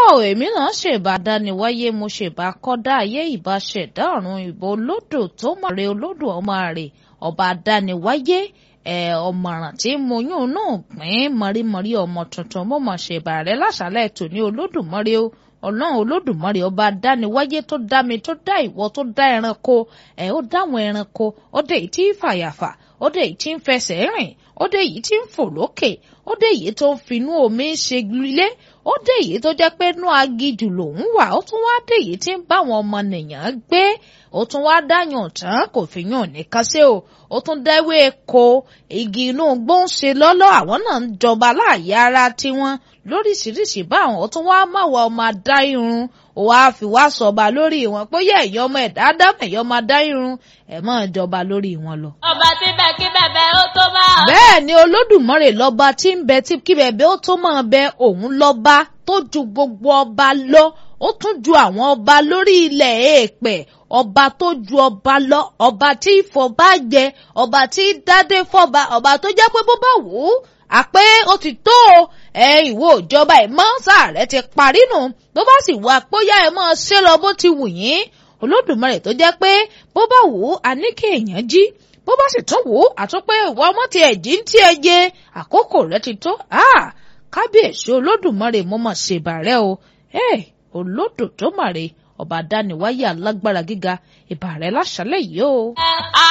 èmi náà ṣèbà dániwáyé mo ṣèbà kọ́dá ayé ìbá ṣẹ̀dá ọ̀run ìbò olódò tó mọ̀rẹ́ olódò ọmọ rẹ̀ ọba dániwáyé ẹ̀ ọ̀mọ̀ràn tí mo yún náà pín mọ̀rímọ̀rí ọmọ tuntun mo mọ̀ ṣèbà rẹ̀ láṣálẹ̀ tòní olódùmarè o ọlọ́run olódùmarè ọba dániwáyé tó dá mi tó dá ìwọ tó dá ẹranko ẹ̀ ó dáwọn ẹranko ó dé èyí tí ń fàyàfà ó dé èyí tí ń fẹsẹ̀ rìn ó dé èyí tí ń fò lókè ó dé èyí tó ń finú omi ṣe ilé ó dé èyí tó jẹ́ pé inú agijù lòún wà ó tún wá dé èyí tí ń bá àwọn ọmọ nìyàn gbé ó tún wá dáyàn tán kò fi yàn nìkan sí o ó tún dẹ́wé ko igi inú gbóǹṣe lọ́lọ́ àwọn náà ń jọba láàyè ara tiwọn lóríṣiríṣi báwọn ó tún wá máwọ ọmọ adá irun ó wáá fi wá sọba lórí wọn pé yẹ ẹ̀yọ́ ọmọ ẹ̀dá dámọ̀ ẹ̀yọ́ ọmọ adá irun ẹ̀ máa jọba lórí wọn lọ. ọba tí bẹ́ẹ̀ kí bẹ̀bẹ̀ ó tó bá. bẹ́ẹ̀ ni olódùmarè lọ́ba tí ń bẹ tí kí bẹ̀bẹ̀ ó tó máa bẹ òun lọ́ba tó ju gbogbo ọba lọ ó tún ju àwọn ọba lórí ilẹ̀ èèpẹ̀ ọba tó ju ọba lọ ọba tí ìfọba jẹ ọba tí dádé fọba ọba tó jẹ́ pé bó bá wù ú àpé ó ti tó o ẹ ìwọ ìjọba ẹ mọ sáà rẹ ti parí nù bó bá sì wà póyá ẹ mọ ṣe lọ bó ti wù yín olódùmarè tó jẹ́ pé bó bá wù ú a ní kí èèyàn jí bó bá sì tún wù ú àtúnpé ìwọ ọmọ ti ẹ̀jí ń tí ẹ jẹ àkókò rẹ ti tó kábíyèsí olódùmarè mo mọ̀ ṣèbàrẹ́ o olódò tó màrè ọba dániwáyé alágbára gíga ìbàrẹ́ láṣálẹ̀ yìí o.